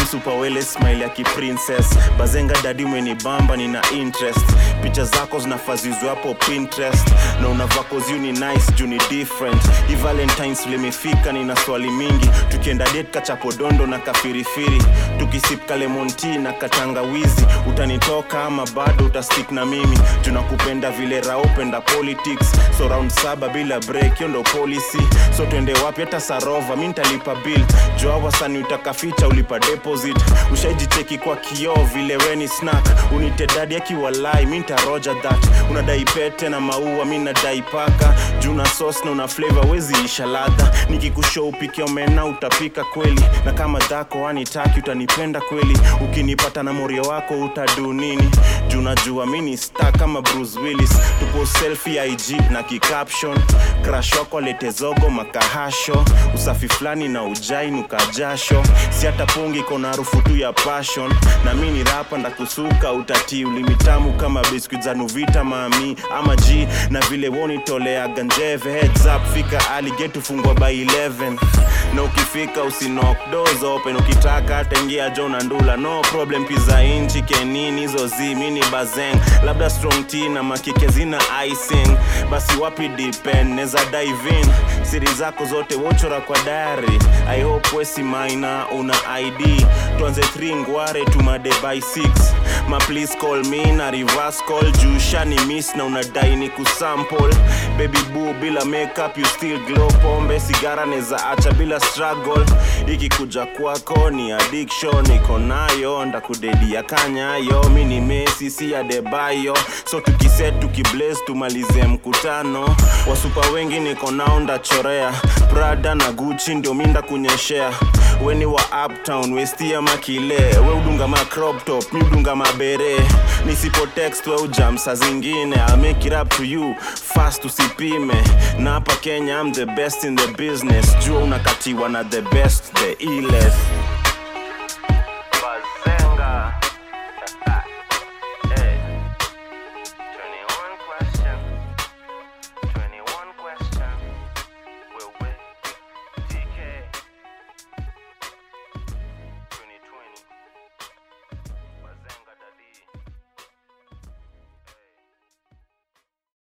dem super wele smile ya kiprincess bazenga dadi umenibamba nina interest picha zako zinafazizwa hapo pinterest na unavakoziu ni nice juu ni different hi valentines limefika nina swali mingi tukienda det kachapodondo na kafirifiri tukisip kalemonti na katangawizi utanitoka ama bado utastik na mimi tunakupenda vile raopenda politics so round saba bila break hiyo ndo policy so twende wapi hata sarova mi ntalipa bill jua wasani utakaficha ulipa deposit ushaijicheki kwa kioo vile weni snack unitedadi akiwalai mi ntaroja that unadai pete na maua mi nadai paka juu na sos na una flavor wezi isha ladha nikikushow upike omena utapika kweli na kama dhako anitaki utanipenda kweli ukinipata na morio wako utadu nini juu najua mi ni star kama bruce willis tupo selfie ig na kicaption crash wako alete zogo makahasho usafi fulani na ujai nukajasho si hata pungi iko na harufu tu ya passion na mi ni rapa ndakusuka utatii ulimitamu kama biskuit za nuvita mami ama g na vile wonitolea ganjeve heads up fika aliget ufungwa by 11 na ukifika usinok doors open ukitaka hata ingia jo na ndula no problem pizza inchi kenini hizo zi mini bazeng labda strong t na makike zina icing basi wapi depend neza dive in siri zako zote wochora kwa dari i hope wesi maina una id tuanze 3 ngware tumade by 6 ma please call me na reverse call juu shani miss na unadai ni kusample baby boo bila makeup you still glow pombe sigara neza acha bila struggle ikikuja kwako ni addiction iko nayo ndakudedia kanyayo mi ni mesi si adebayo so tukiset tukiblaze tumalize mkutano wasupa wengi niko nao ndachorea prada na guchi ndio mi ndakunyeshea weni wa uptown westia makile we udunga ma crop top mi udunga mabere nisipo text we ujam saa zingine I'll make it up to you fast usipime na hapa kenya I'm the best in the business jua unakatiwa na the best the illest